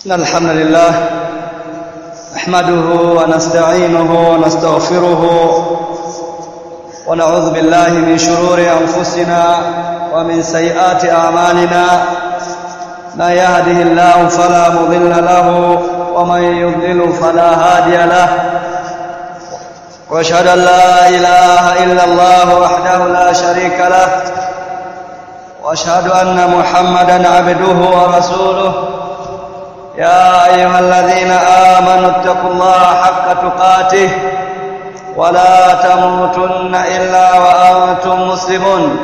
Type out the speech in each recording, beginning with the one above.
إن الحمد لله نحمده ونستعينه ونستغفره ونعوذ بالله من شرور أنفسنا ومن سيئات أعمالنا من يهده الله فلا مضل له ومن يضلل فلا هادي له واشهد ان لا اله الا الله وحده لا شريك له واشهد ان محمدا عبده ورسوله يا ايها الذين امنوا اتقوا الله حق تقاته ولا تموتن الا وانتم مسلمون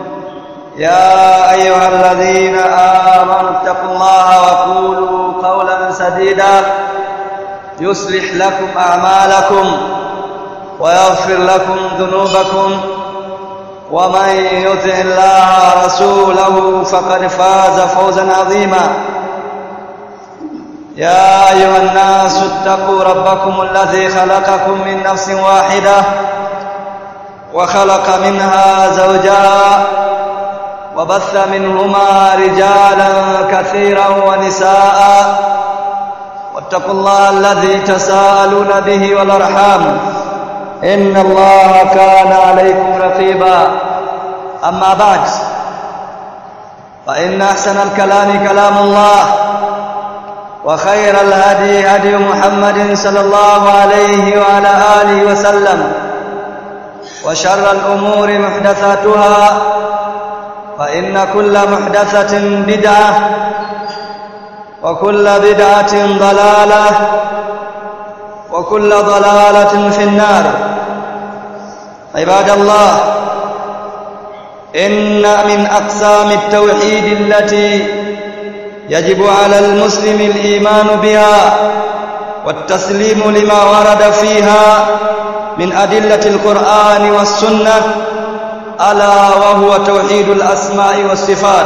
يا ايها الذين امنوا اتقوا الله وقولوا قولا سديدا يصلح لكم اعمالكم ويغفر لكم ذنوبكم ومن يطع الله ورسوله فقد فاز فوزا عظيما يا ايها الناس اتقوا ربكم الذي خلقكم من نفس واحده وخلق منها زوجها وبث منهما رجالا كثيرا ونساء واتقوا الله الذي تساءلون به والارحام ان الله كان عليكم رقيبا اما بعد فان احسن الكلام كلام الله وخير الهدي هدي محمد صلى الله عليه وعلى اله وسلم وشر الامور محدثاتها فان كل محدثه بدعه وكل بدعه ضلاله وكل ضلاله في النار عباد الله ان من اقسام التوحيد التي يجب على المسلم الايمان بها والتسليم لما ورد فيها من ادله القران والسنه الا وهو توحيد الاسماء والصفات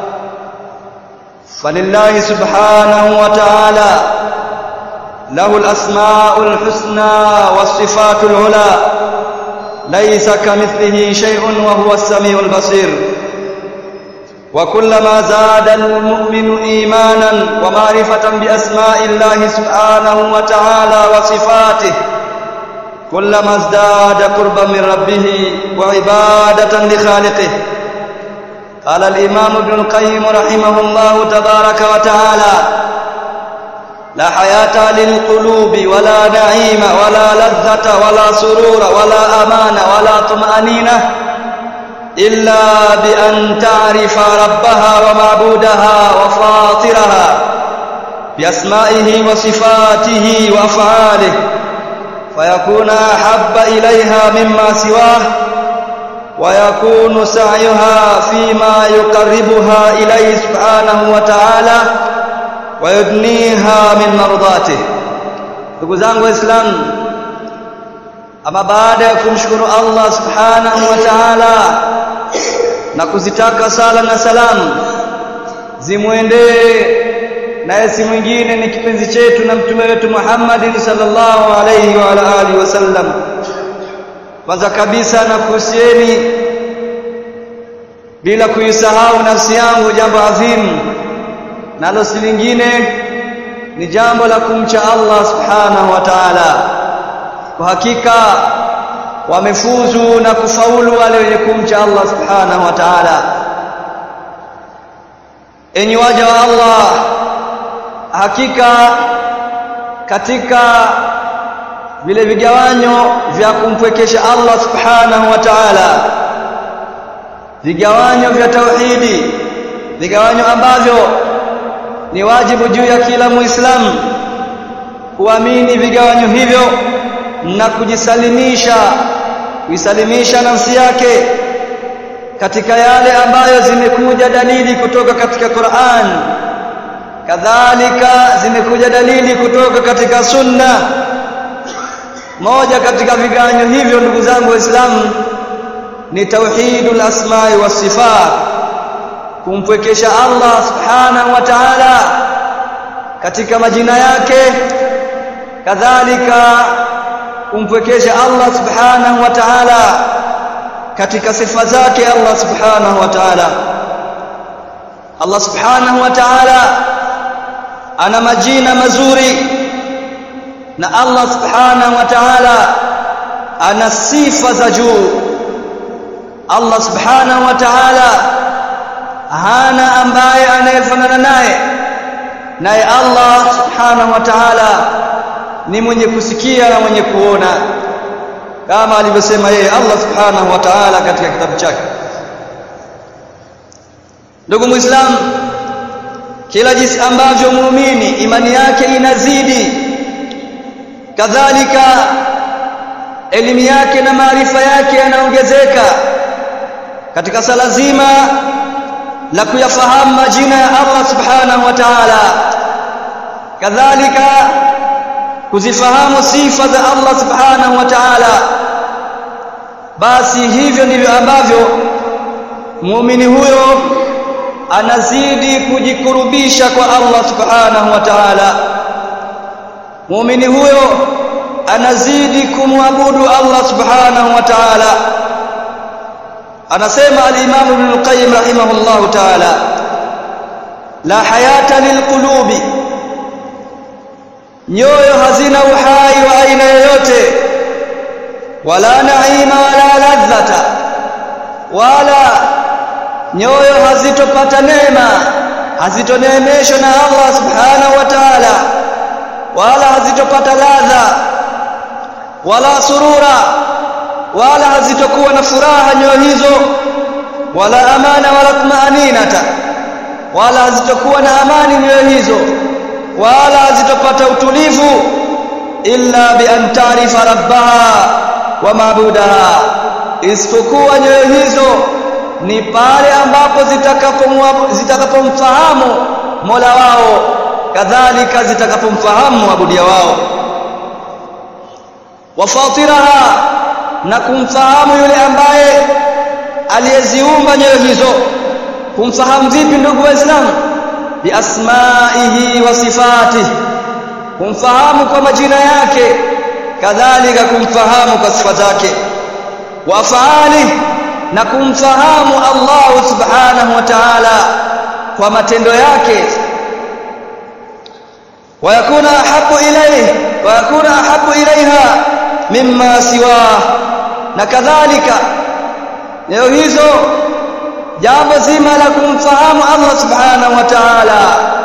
فلله سبحانه وتعالى له الاسماء الحسنى والصفات العلى ليس كمثله شيء وهو السميع البصير وكلما زاد المؤمن ايمانا ومعرفه باسماء الله سبحانه وتعالى وصفاته كلما ازداد قربا من ربه وعباده لخالقه قال الامام ابن القيم رحمه الله تبارك وتعالى لا حياة للقلوب ولا نعيم ولا لذة ولا سرور ولا أمان ولا طمأنينة إلا بأن تعرف ربها ومعبودها وفاطرها بأسمائه وصفاته وأفعاله فيكون أحب إليها مما سواه ويكون سعيها فيما يقربها إليه سبحانه وتعالى wayudniha min mardati ndugu zangu waislamu ama baada ya kumshukuru Allah subhanahu wa ta'ala na kuzitaka sala na salamu zimwendee naye si mwingine ni kipenzi chetu na mtume wetu Muhammad sallallahu alayhi wa ala alihi wasallam kwanza kabisa na kuhusieni bila kuisahau nafsi yangu jambo adhimu nalo si lingine ni jambo la kumcha Allah subhanahu wa ta'ala kwa hakika wamefuzu na kufaulu wale wenye kumcha Allah subhanahu wa ta'ala enyi waja wa Allah hakika katika vile vigawanyo vya kumpwekesha Allah subhanahu wa ta'ala vigawanyo vya tauhidi vigawanyo ambavyo ni wajibu juu ya kila muislamu kuamini vigawanyo hivyo na kujisalimisha kuisalimisha nafsi yake katika yale ambayo zimekuja dalili kutoka katika Qur'an kadhalika zimekuja dalili kutoka katika sunna moja katika vigawanyo hivyo ndugu zangu waislamu ni tauhidul asma'i was sifat kumpwekesha Allah subhanahu wa ta'ala katika majina yake kadhalika kumpwekesha Allah subhanahu wa ta'ala katika sifa zake Allah subhanahu wa ta'ala Allah subhanahu wa ta'ala ana majina mazuri na Allah subhanahu wa ta'ala ana sifa za juu Allah subhanahu wa ta'ala hana ambaye anayefanana naye naye Allah subhanahu wa ta'ala ni mwenye kusikia na mwenye kuona kama alivyosema yeye Allah subhanahu wa ta'ala katika kitabu chake ndugu muislamu kila jinsi ambavyo muumini imani yake inazidi kadhalika elimu yake na maarifa yake yanaongezeka katika sala zima la kuyafahamu majina ya Allah subhanahu wa ta'ala kadhalika kuzifahamu sifa za Allah subhanahu wa ta'ala basi hivyo ndivyo ambavyo muumini huyo anazidi kujikurubisha kwa Allah subhanahu wa ta'ala muumini huyo anazidi kumwabudu Allah subhanahu wa ta'ala anasema al-Imam Ibn al-Qayyim rahimahullah ta'ala la hayata lilqulubi nyoyo hazina uhai wa aina yoyote wala naima wala ladhata wala nyoyo hazitopata neema hazitoneemeshwa na Allah subhanahu wa ta'ala wala hazitopata ladha wala surura wala hazitokuwa na furaha nyoyo hizo wala amana wala tumaninata wala hazitokuwa na amani nyoyo hizo wala hazitopata utulivu illa bi an ta'rifa rabbaha wa maabudaha isipokuwa nyoyo hizo ni pale ambapo zitakapomfahamu Mola wao kadhalika zitakapomfahamu mwabudia wao wafatiraha na kumfahamu yule ambaye aliyeziumba nyoyo hizo kumfahamu vipi ndugu waislamu biasmaihi wa sifatihi kumfahamu kwa majina yake kadhalika kumfahamu kwa sifa zake wa faali na kumfahamu Allah subhanahu wa ta'ala kwa matendo yake wayakuna ahabu ilayhi wayakuna ahabu ilaiha mimma siwa na kadhalika leo hizo jambo zima la kumfahamu Allah subhanahu wa ta'ala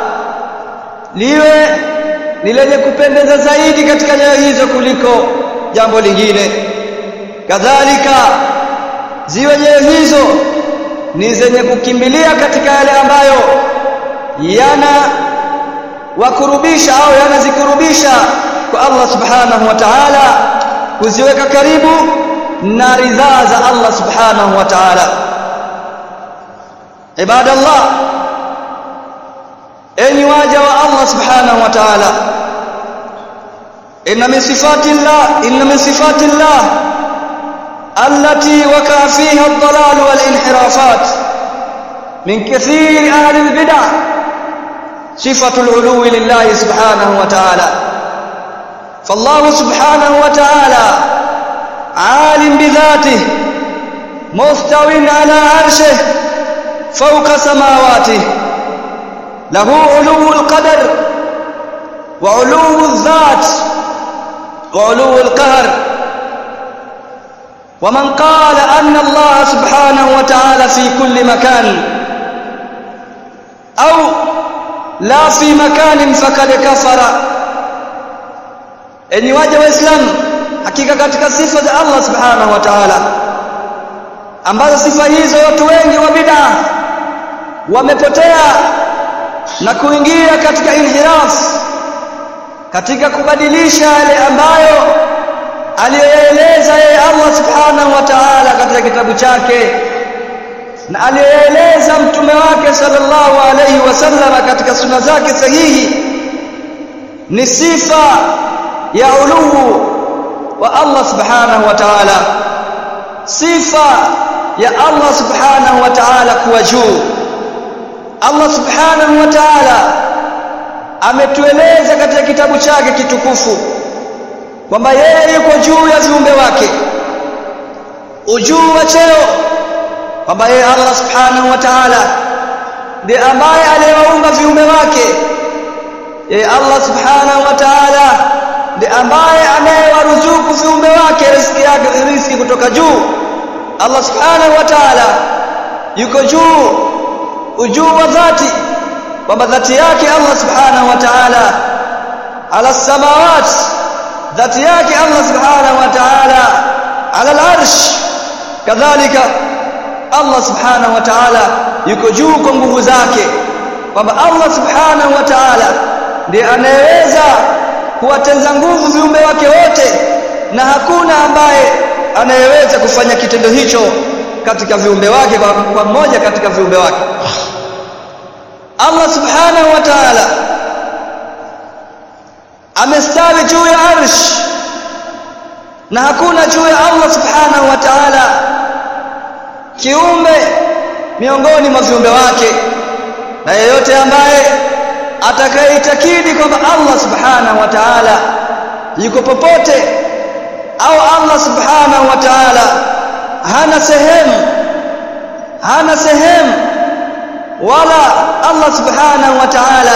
liwe ni lenye kupendeza zaidi katika nyoyo hizo kuliko jambo lingine kadhalika ziwe nyoyo hizo ni zenye kukimbilia katika yale ambayo yana wakurubisha au yanazikurubisha kwa Allah subhanahu wa ta'ala kuziweka karibu na ridhaa za Allah subhanahu wa ta'ala ibadallah enyi waja wa Allah subhanahu wa ta'ala inna min sifati Allah inna min sifati Allah التي وقع فيها الضلال والانحرافات من كثير أهل البدع صفة العلو لله سبحانه وتعالى فالله سبحانه وتعالى عالم بذاته مستو على عرشه فوق سماواته له علو القدر وعلو الذات وعلو القهر ومن قال أن الله سبحانه وتعالى في كل مكان أو لا في مكان فقد كفر enyi waja waislamu hakika katika sifa za Allah subhanahu wa ta'ala ambazo sifa hizo watu wengi wa bid'a wamepotea na kuingia katika inhiraf katika kubadilisha yale ambayo aliyoeleza yeye Allah subhanahu wa ta'ala katika kitabu chake na aliyoeleza mtume wake sallallahu alayhi wasallam katika sunna zake sahihi ni sifa ya uluu wa Allah subhanahu wa ta'ala sifa ya Allah subhanahu wa ta'ala kuwa juu Allah subhanahu wa ta'ala ametueleza katika kitabu chake kitukufu kwamba yeye yuko juu ya viumbe wake ujuu wa cheo kwamba yeye Allah subhanahu wa ta'ala ndiye ambaye aliyewaumba viumbe wake yeye Allah subhanahu wa ta'ala ndiye ambaye anayewaruzuku viumbe wake riziki yake riziki kutoka juu Allah subhanahu wa ta'ala yuko juu ujuu wa dhati kwamba dhati yake Allah subhanahu wa ta'ala ala samawat dhati yake Allah subhanahu wa ta'ala ala al-arsh kadhalika Allah subhanahu wa ta'ala yuko juu kwa nguvu zake kwamba Allah subhanahu wa ta'ala ndiye anayeweza kuwatenza nguvu viumbe wake wote na hakuna ambaye anayeweza kufanya kitendo hicho katika viumbe wake kwa mmoja katika viumbe wake Allah subhanahu wa ta'ala amestawi juu ya arsh na hakuna juu ya Allah subhanahu wa ta'ala kiumbe miongoni mwa viumbe wake na yeyote ambaye atakayeitakidi kwamba Allah subhanahu wa ta'ala yuko popote au Allah subhanahu wa ta'ala hana sehemu hana sehemu wala Allah subhanahu wa ta'ala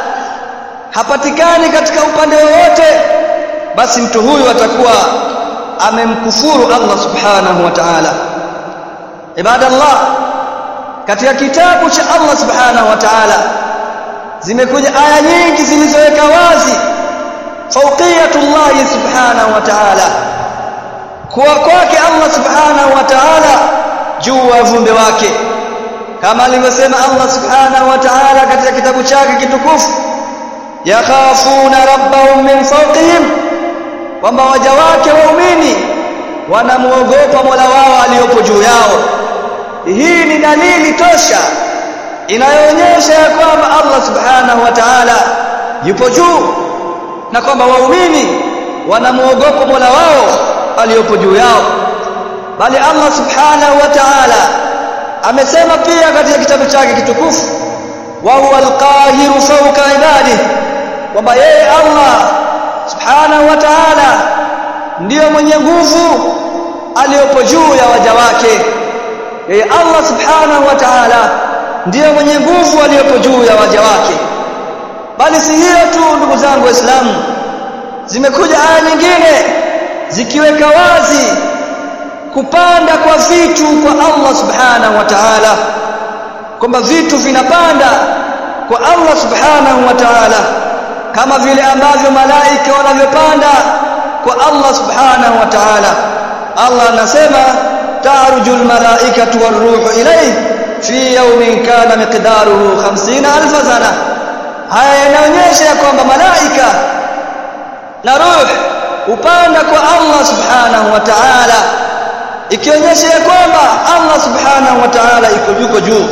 hapatikani katika upande wowote basi mtu huyu atakuwa amemkufuru Allah subhanahu wa ta'ala ibadallah katika kitabu cha Allah subhanahu wa ta'ala zimekuja aya nyingi zilizoweka wazi fauqiyatullah subhanahu wa ta'ala kuwa kwake Allah subhanahu wa ta'ala juu ya viumbe wake kama alivyosema Allah subhanahu wa ta'ala katika kitabu chake kitukufu yakhafuna rabbahum min fawqihim kwamba waja wake waumini wanamuogopa Mola wao aliyopo juu yao hii ni dalili tosha inayoonyesha ya kwamba Allah subhanahu wa ta'ala yupo juu na kwamba waumini wanamuogopa Mola wao aliyopo juu yao bali Allah subhanahu wa ta'ala amesema pia katika kitabu chake kitukufu wa huwa alqahiru fawqa ibadihi kwamba yeye Allah subhanahu wa ta'ala ndiyo mwenye nguvu aliyopo juu ya waja wake yeye Allah subhanahu wa ta'ala ndiyo mwenye nguvu aliyopo juu ya waja wake bali si hiyo tu ndugu zangu waislamu zimekuja aya nyingine zikiweka wazi kupanda kwa vitu kwa Allah subhanahu wa ta'ala kwamba vitu vinapanda kwa Allah subhanahu wa ta'ala kama vile ambavyo malaika wanavyopanda kwa Allah subhanahu wa ta'ala Allah anasema ta'rujul malaikatu waruhu ilayhi fi yawmin kana miqdaruhu 50000 sana haya yanaonyesha kwamba malaika na ruh upanda kwa Allah subhanahu wa ta'ala ikionyesha ya kwamba Allah subhanahu wa ta'ala iko yuko juu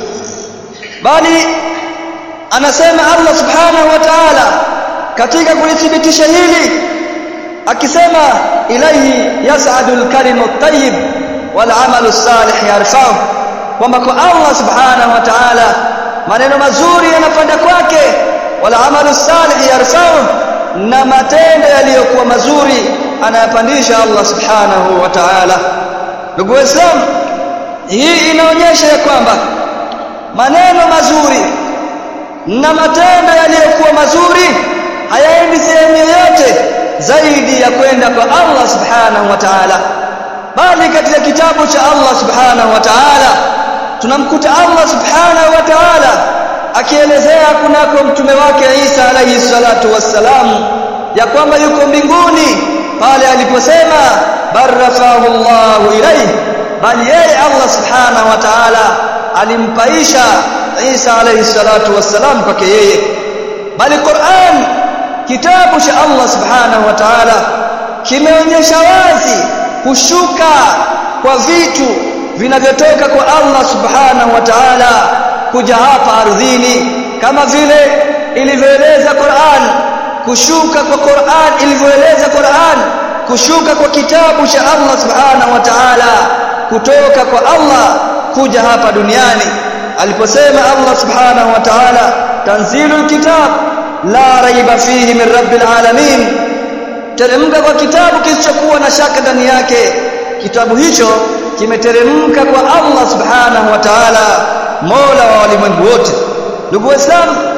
bali anasema Allah subhanahu wa ta'ala katika kulithibitisha hili akisema ilaihi yas'adul kalimu at-tayyib wal 'amalu salih yarfa'u kwamba kwa Allah subhanahu wa ta'ala maneno mazuri yanapanda kwake wal 'amalu salih yarfa'u na matendo yaliyokuwa mazuri anayapandisha Allah subhanahu wa ta'ala ndugu waislamu hii inaonyesha ya kwamba maneno mazuri na matendo yaliyokuwa mazuri hayaendi sehemu yoyote zaidi ya kwenda kwa Allah subhanahu wa ta'ala bali katika kitabu cha Allah subhanahu wa ta'ala tunamkuta Allah subhanahu wa ta'ala akielezea kunako mtume wake Isa alayhi salatu wassalam ya kwamba yuko mbinguni pale aliposema barafahu Allahu ilayhi bali yeye Allah subhanahu wa ta'ala alimpaisha Isa alayhi salatu wassalam kwake yeye bali Qur'an kitabu cha Allah subhanahu wa ta'ala kimeonyesha wazi kushuka kwa vitu vinavyotoka kwa Allah subhanahu wa ta'ala kuja hapa ardhini kama vile ilivyoeleza Qur'an kushuka kwa Qur'an ilivyoeleza Qur'an kushuka kwa kitabu cha Allah subhanahu wa ta'ala kutoka kwa Allah kuja hapa duniani aliposema Allah subhanahu wa ta'ala tanzilul kitab la raiba fihi min rabbil alamin teremka kwa kitabu kisichokuwa na shaka ndani yake kitabu hicho kimeteremka kwa Allah subhanahu wa ta'ala mola wa walimwengu wote ndugu waislamu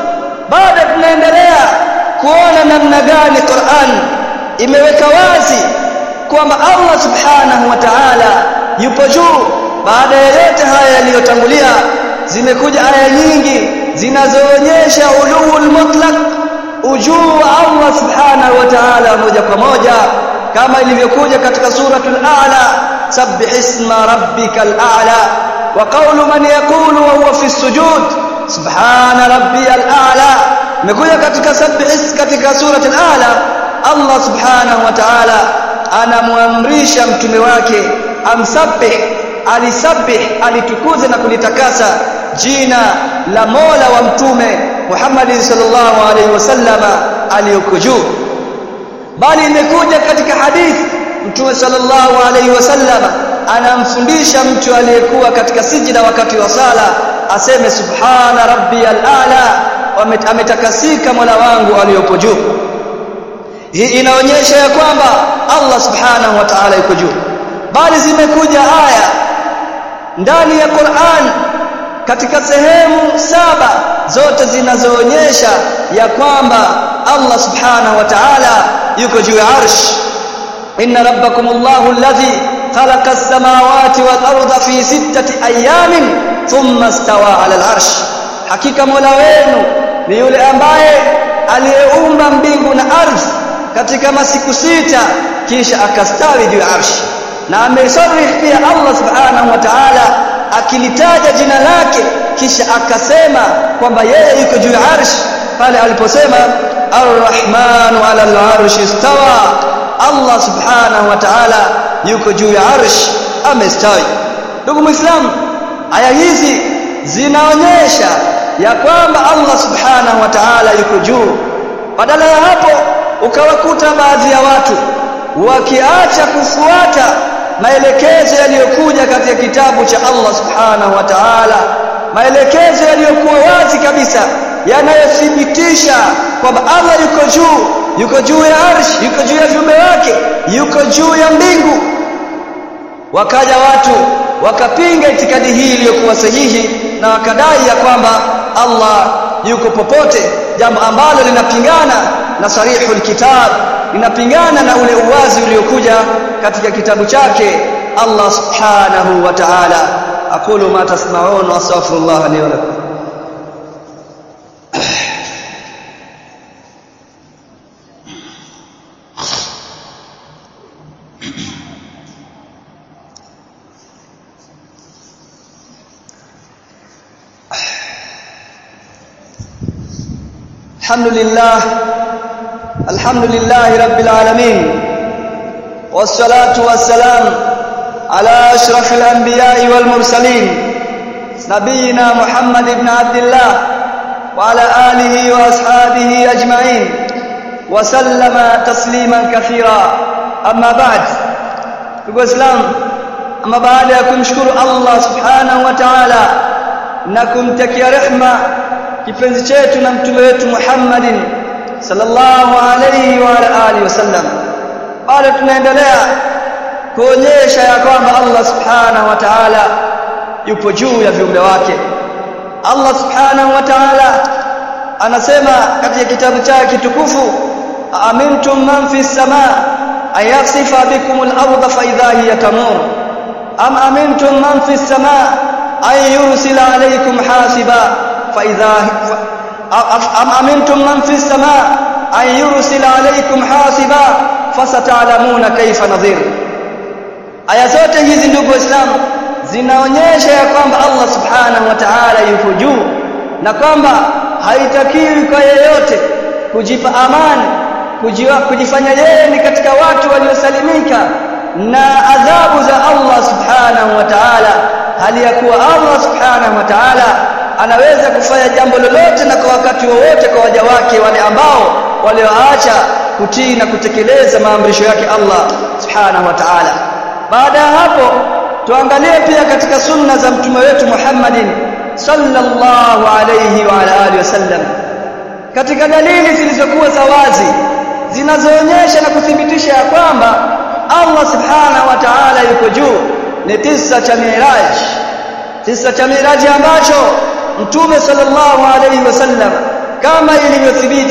bado tunaendelea kuona namna gani Qur'an imeweka wazi kwamba Allah subhanahu wa ta'ala yupo juu baada ya yote haya yaliyotangulia zimekuja aya nyingi zinazoonyesha ulul mutlaq ujuu wa Allah subhanahu wa ta'ala moja kwa moja kama ilivyokuja katika suratul a'la sabbih isma rabbikal a'la wa qawlu man yaqulu wa huwa fi sujud subhana rabbiyal a'la imekuja katika sabbih katika suratul a'la Allah subhanahu wa ta'ala anamwamrisha mtume wake amsabbih alisabih alitukuze na kulitakasa jina la Mola wa mtume Muhammad sallallahu alaihi wasallama aliyoko juu bali imekuja katika hadithi mtume sallallahu alaihi wasallama anamfundisha mtu aliyekuwa katika sijida wakati wa sala aseme subhana rabbiyal a'la ametakasika Mola wangu aliyopo juu hii inaonyesha ya kwamba Allah subhanahu wa ta'ala yuko juu bali zimekuja aya ndani ya Qur'an katika sehemu saba zote zinazoonyesha ya kwamba Allah subhanahu wa ta'ala yuko juu ya arsh inna rabbakumullahu alladhi khalaqa as-samawati wal arda fi sittati ayamin thumma istawa 'ala al-arsh hakika mola wenu ni yule ambaye aliyeumba mbingu na ardhi katika masiku sita kisha akastawi juu ya arshi na amesarih pia Allah subhanahu wa ta'ala akilitaja jina lake kisha akasema kwamba yeye yuko juu ya arshi pale aliposema arrahmanu ala al-arshi istawa Allah subhanahu wa ta'ala yuko juu ya arshi amestawi ndugu muislamu aya hizi zinaonyesha ya kwamba Allah subhanahu wa ta'ala yuko juu badala ya hapo ukawakuta baadhi ya watu wakiacha kufuata maelekezo yaliyokuja katika kitabu cha Allah subhanahu wa ta'ala maelekezo yaliyokuwa wazi kabisa yanayothibitisha kwamba Allah yuko juu yuko juu ya arshi yuko juu ya viumbe wake yuko juu ya mbingu wakaja watu wakapinga itikadi hii iliyokuwa sahihi na wakadai ya kwamba Allah yuko popote jambo ambalo linapingana na sarihul kitab linapingana na ule uwazi uliokuja katika kitabu chake Allah subhanahu wa ta'ala aqulu ma tasma'un wa astaghfirullah li wa lakum الحمد لله الحمد لله رب العالمين والصلاة والسلام على أشرف الأنبياء والمرسلين نبينا محمد بن عبد الله وعلى آله وأصحابه أجمعين وسلم تسليما كثيرا أما بعد الإسلام أما بعد kumshukuru Allah subhanahu wa ta'ala na kumtakia rehma kipenzi chetu na mtume wetu Muhammadin sallallahu alayhi wa alihi wasallam bado tunaendelea kuonyesha ya kwamba Allah subhanahu wa ta'ala yupo juu ya viumbe wake Allah subhanahu wa ta'ala anasema katika kitabu chake kitukufu amintum man fi samaa ayasifa bikum al-ardha fa idha hiya tamur am amintum man fi samaa ay yursila alaykum hasiba fa idha am amintum man fi samaa ay yursila alaykum hasiba fasata'lamuna kayfa nadhir aya zote hizi ndugu waislamu zinaonyesha ya kwamba Allah subhanahu wa ta'ala yuko juu na kwamba haitakiwi kwa yeyote kujipa amani kujiwa, kujifanya yeye ni katika watu waliosalimika na adhabu za Allah subhanahu wa ta'ala hali ya kuwa Allah subhanahu wa ta'ala anaweza kufanya jambo lolote na kwa wakati wowote kwa waja wake wale ambao walioacha kutii na kutekeleza maamrisho yake Allah subhanahu wa ta'ala baada ya hapo tuangalie pia katika sunna za mtume wetu Muhammadin sallallahu alayhi wa ala alihi wasallam katika dalili zilizokuwa za wazi zinazoonyesha na kuthibitisha ya kwamba Allah subhanahu wa ta'ala yuko juu ni tisa cha Miraj tisa cha Miraj ambacho mtume sallallahu alayhi wasallam kama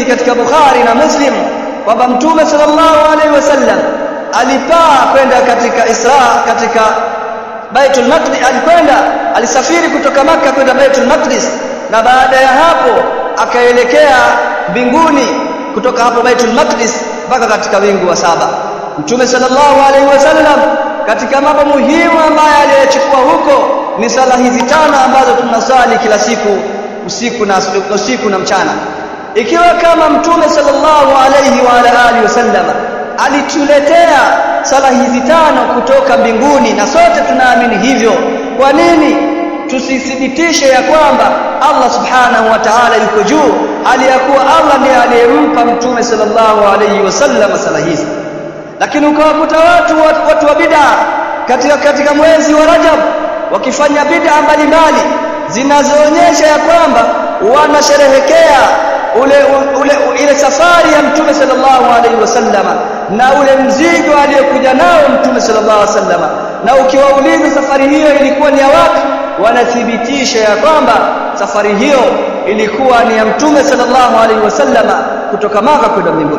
iliyothibiti katika Bukhari na Muslim kwamba Mtume sallallahu alaihi wasallam alipaa kwenda katika Isra katika Baitul Maqdis alikwenda alisafiri kutoka maka kwenda Baitul Maqdis na baada ya hapo akaelekea mbinguni kutoka hapo Baitul Maqdis mpaka katika wingu wa saba Mtume sallallahu alaihi wasallam katika mambo muhimu ambayo aliyochukua huko ni sala hizi tano ambazo tunasali kila siku usiku na usiku na mchana ikiwa kama Mtume sallallahu alaihi wa ala alihi wasallam alituletea sala hizi tano kutoka mbinguni na sote tunaamini hivyo kwa nini tusithibitishe ya kwamba Allah subhanahu wa ta'ala yuko juu aliyakuwa Allah ndiye aliyempa mtume sallallahu alayhi wasallam sala hizi lakini ukawakuta watu watu wa bid'a katika katika mwezi wa Rajab wakifanya bid'a mbalimbali zinazoonyesha ya kwamba wanasherehekea ule, ule ile safari ya mtume sallallahu alaihi wasallama na ule mzigo aliyokuja nao mtume sallallahu alaihi wasallama na ukiwauliza safari hiyo ilikuwa ni ya wapi wanathibitisha ya kwamba safari hiyo ilikuwa ni ya mtume sallallahu alaihi wasallama kutoka Maka kwenda mbinguni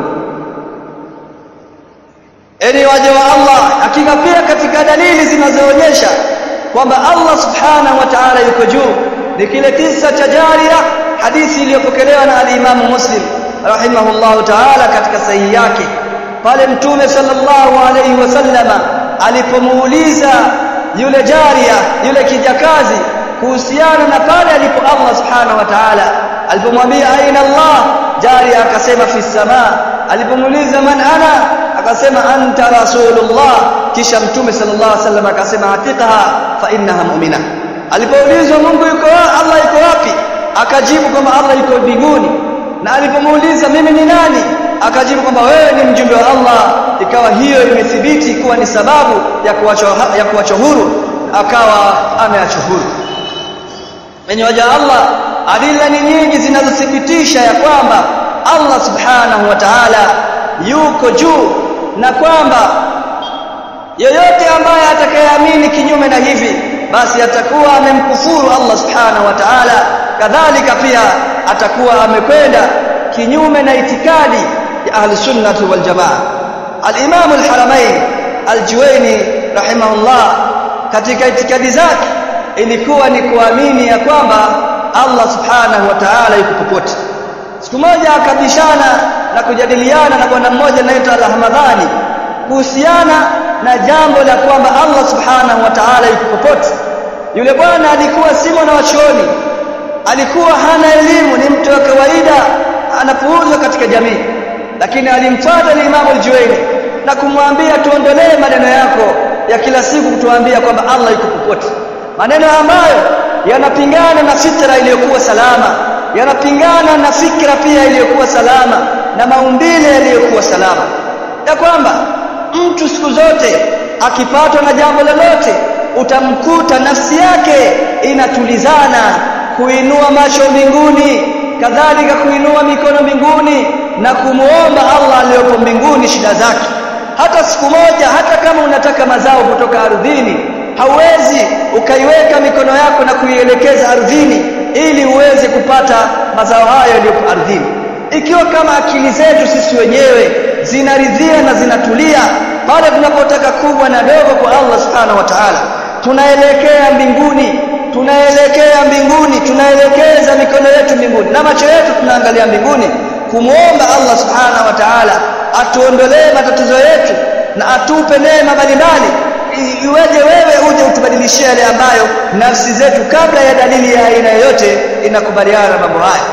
Eni waja wa Allah hakika pia katika dalili zinazoonyesha kwamba Allah subhanahu wa ta'ala yuko juu ni kile kisa cha Jaria hadithi iliyopokelewa na al-Imam Muslim rahimahullahu ta'ala katika sahihi yake pale mtume sallallahu alayhi wasallama alipomuuliza yule jaria yule kijakazi kuhusiana na pale alipo Allah subhanahu wa ta'ala alipomwambia aina Allah jaria akasema fi samaa alipomuuliza man ana akasema anta rasulullah kisha mtume sallallahu alaihi wasallam akasema atiqaha fa innaha mu'mina alipoulizwa Mungu yuko Allah yuko wapi akajibu kwamba Allah yuko mbinguni na alipomuuliza mimi ni nani akajibu kwamba wewe ni mjumbe wa Allah ikawa hiyo imethibiti kuwa ni sababu ya kuachwa ya kuachwa huru akawa ameachwa huru wenye waja Allah adila ni nyingi zinazothibitisha ya kwamba Allah subhanahu wa ta'ala yuko juu na kwamba yeyote ambaye atakayeamini kinyume na hivi basi atakuwa amemkufuru Allah subhanahu wa ta'ala kadhalika pia atakuwa amekwenda kinyume na itikadi ya ahli sunnati wal jamaa al-imam al-haramain al-juwayni rahimahullah katika itikadi zake ilikuwa ni kuamini ya kwamba Allah subhanahu wa ta'ala yuko popote siku moja akabishana na kujadiliana na bwana mmoja anaitwa al-Ahmadhani kuhusiana na jambo la kwamba Allah subhanahu wa ta'ala yuko popote yule bwana alikuwa si mwana wa chuoni alikuwa hana elimu ni mtu wa kawaida anapuuzwa katika jamii lakini alimfuata Imam al-Juwayni na kumwambia tuondolee maneno yako ya kila siku kutuambia kwamba Allah yuko popote maneno ambayo yanapingana na fitra iliyokuwa salama yanapingana na fikra pia iliyokuwa salama na maumbile yaliyokuwa salama ya kwamba mtu siku zote akipatwa na jambo lolote utamkuta nafsi yake inatulizana kuinua macho mbinguni kadhalika kuinua mikono mbinguni na kumuomba Allah aliyopo mbinguni shida zake hata siku moja hata kama unataka mazao kutoka ardhini hauwezi ukaiweka mikono yako na kuielekeza ardhini ili uweze kupata mazao hayo yaliyopo ardhini ikiwa kama akili zetu sisi wenyewe zinaridhia na zinatulia pale tunapotaka kubwa na dogo kwa Allah subhanahu wa ta'ala tunaelekea mbinguni tunaelekea mbinguni tunaelekeza mikono yetu mbinguni na macho yetu tunaangalia mbinguni kumuomba Allah subhanahu wa ta'ala atuondolee matatizo yetu na atupe neema mbalimbali iweje wewe uje utubadilishie yale ambayo nafsi zetu kabla ya dalili ya aina yoyote inakubaliana na mambo haya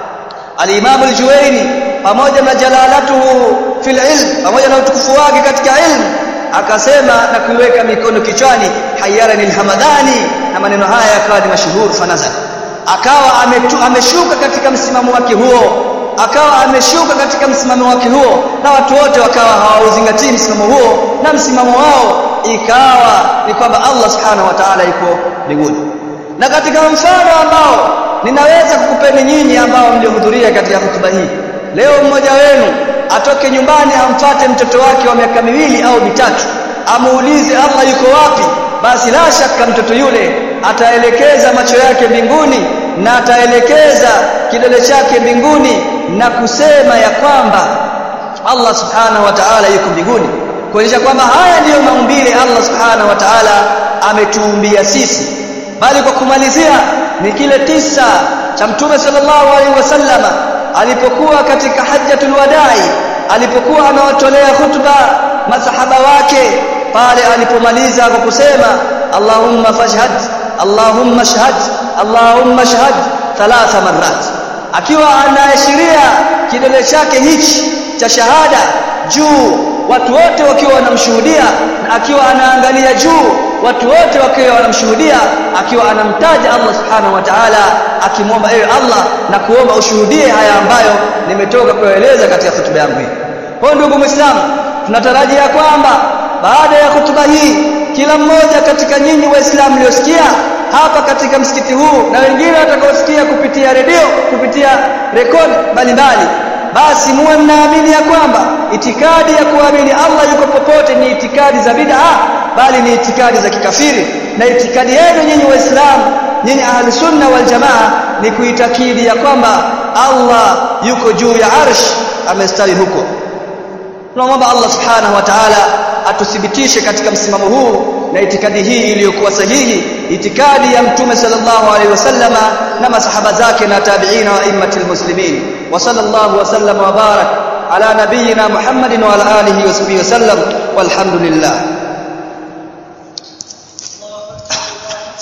al-Imam al-Juwayni pamoja na jalalatuhu fil ilm pamoja na utukufu wake katika ilmu akasema na kuiweka mikono kichwani hayyarani al-hamadani na maneno haya yakawa ni mashuhuri fanazal akawa ametu, ameshuka katika msimamo wake huo akawa ameshuka katika msimamo wake huo na watu wote wakawa hawauzingatii msimamo huo na msimamo wao ikawa ni kwamba Allah subhanahu wa ta'ala yuko mbinguni na katika mfano ambao ninaweza kukupeni nyinyi ambao mliohudhuria katika hotuba hii leo mmoja wenu atoke nyumbani amfate mtoto wake wa miaka miwili au mitatu amuulize Allah yuko wapi basi la shaka mtoto yule ataelekeza macho yake mbinguni na ataelekeza kidole chake mbinguni na kusema ya kwamba Allah subhanahu wa ta'ala yuko mbinguni kuonyesha kwamba haya ndiyo maumbile Allah subhanahu wa ta'ala ametuumbia sisi bali kwa kumalizia ni kile tisa cha mtume sallallahu alaihi wasallama alipokuwa katika hajjatul wadai alipokuwa anawatolea hutuba masahaba wake pale alipomaliza kwa kusema Allahumma fashhad Allahumma shahad Allahumma shahad thalatha marrat akiwa anaashiria kidole chake hichi cha shahada juu watu wote wakiwa wanamshuhudia na akiwa anaangalia juu watu wote wakiwa wanamshuhudia akiwa anamtaja Allah subhanahu wa ta'ala akimwomba ewe Allah na kuomba ushuhudie haya ambayo nimetoka kueleza katika hotuba yangu hii kwa ndugu muislamu tunatarajia kwamba baada ya hotuba hii kila mmoja katika nyinyi waislamu mliosikia hapa katika msikiti huu na wengine watakaosikia kupitia redio kupitia rekodi mbalimbali basi muwe mnaamini ya kwamba itikadi ya kuamini Allah yuko popote ni itikadi za bid'a bali ni itikadi za kikafiri na itikadi yenu nyinyi waislamu nyinyi ahli sunna wal jamaa ni kuitakidi ya kwamba Allah yuko juu ya arsh amestari huko tunamwomba Allah subhanahu wa ta'ala atuthibitishe katika msimamo huu na itikadi hii iliyokuwa sahihi itikadi ya mtume sallallahu alaihi wasallama na masahaba zake na tabi'ina wa immatil muslimin wa sallallahu wa sallam wa barak ala nabiyyina muhammadin wa ala alihi wa sahbihi wa sallam walhamdulillah